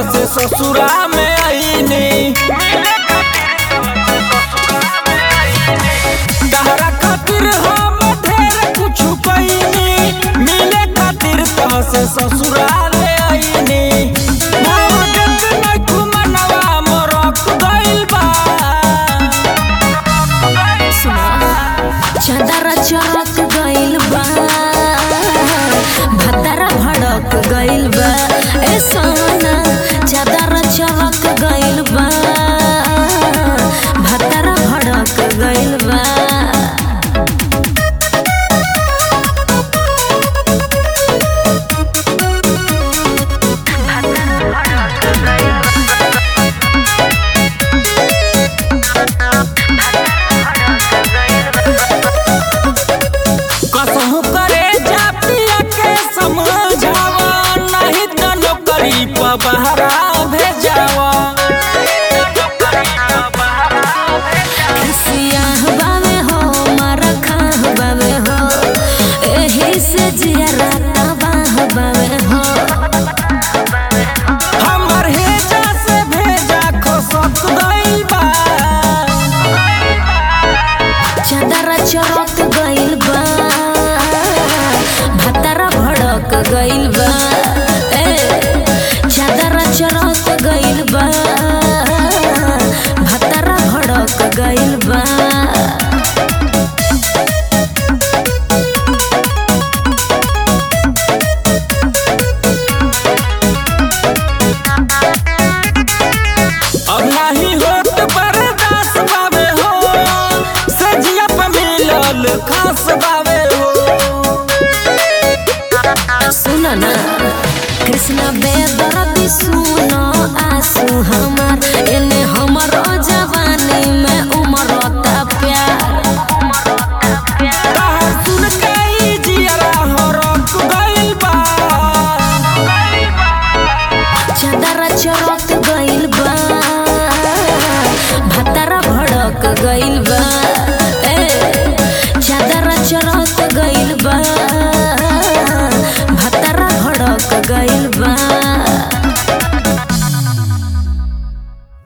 से ससुरा में आईनी तहरा खातिर हम ढेर कुछ कईनी मिले खातिर तह से ससुराल आईनी भावगत नइखु मनवा मोरक गइल बा चदरा चौक गइल बा भतरा भड़क गइल बा ए सोना चदरा चौक गइल बा भतरा भड़क गइल बा कसहु करे जा पिया के समझावा नहीं तो नौकरी पर बहरा भेजावा सियाह बावे हो मारा खाह बावे हो एही से जियरा तबाह बावे हो हमर हेजा से भेजा खसक गइल बा चदरा चौक गइल बा भतरा भड़क गइल बा ए चदरा चौक गइल बा भतरा भड़क गइल बा अब नहीं होत बर्दाश्त बावे हो सजिया पे मिलल खास बावे हो सुन ना कृष्ण बेदर्दी सुनो आंसू हमार एने हमर जवानी में उमरता प्यार तहर सुन के ई जियरा हरक गइल बा चदरा चौक गइल बा भतरा भड़क गइल बा